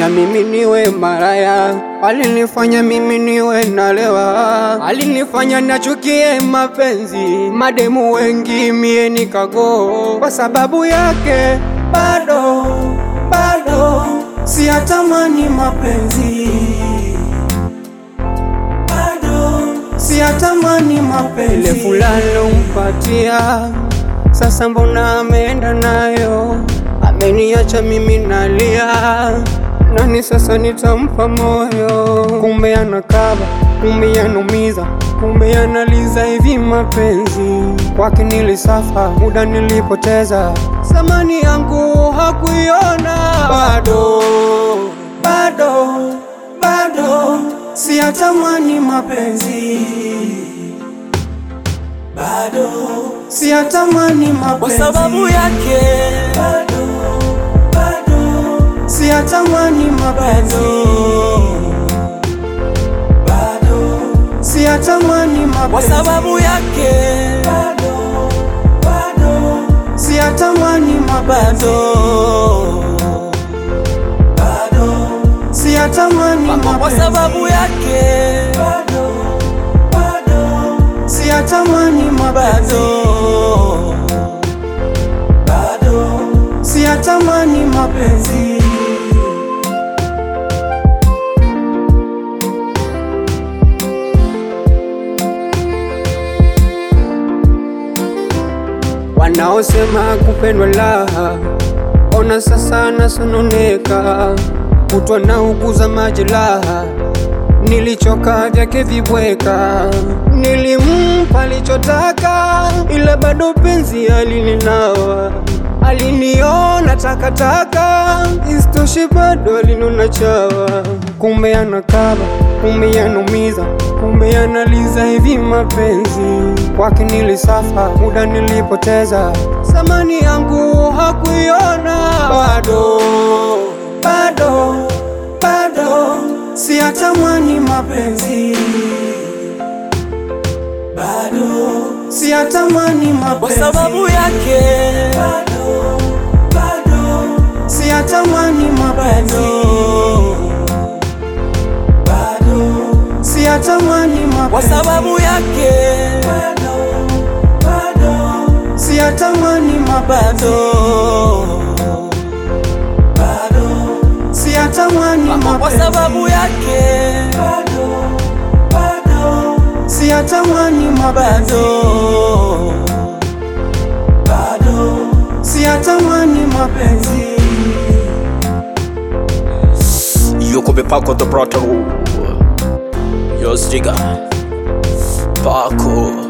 alinifanya mimi niwe maraya, alinifanya mimi niwe nalewa, alinifanya nachukie mapenzi, mademu wengi mie nikago kwa sababu yake, bado bado siyatamani mapenzi, bado siyatamani mapenzi. Ile fulani lompatia sasa, mbona ameenda nayo, ameniacha mimi nalia nani sasa nitampa moyo? Kumbe anakaba, kumbe anaumiza, kumbe analiza hivi mapenzi. Kwake nilisafa, muda nilipoteza, samani yangu hakuiona. Bado bado bado siyatamani mapenzi, bado siyatamani mapenzi kwa sababu yake bado bado siyatamani mapenzi bado siyatamani kwa mapenzi sababu yake bado bado siyatamani mapenzi bado bado siyatamani kwa mapenzi sababu yake bado bado siyatamani mapenzi bado bado siyatamani mapenzi wanaosema kupendwa laha, ona sasa nasononeka, kutwa na uguza majeraha, nilichoka vyake vibweka, nilimpa alichotaka, ila bado penzi alininawa, aliniona takataka, isitoshe bado alinona chawa, kumbe anakaba, kumbe anaumiza, kumbe analiza hivi mapenzi. Kwake nilisafa, muda nilipoteza, samani yangu hakuiona. Bado bado bado siyatamani mapenzi, bado siyatamani kwa mapenzi sababu yake bado bado siyatamani mapenzi bado siyatamani kwa mapenzi sababu yake bado bado siyatamani mapenzi bado bado siyatamani kwa mapenzi sababu yake bado bado siyatamani mapenzi bado bado siyatamani mapenzi Yuko Bepako the Brother Yo Stiga Pako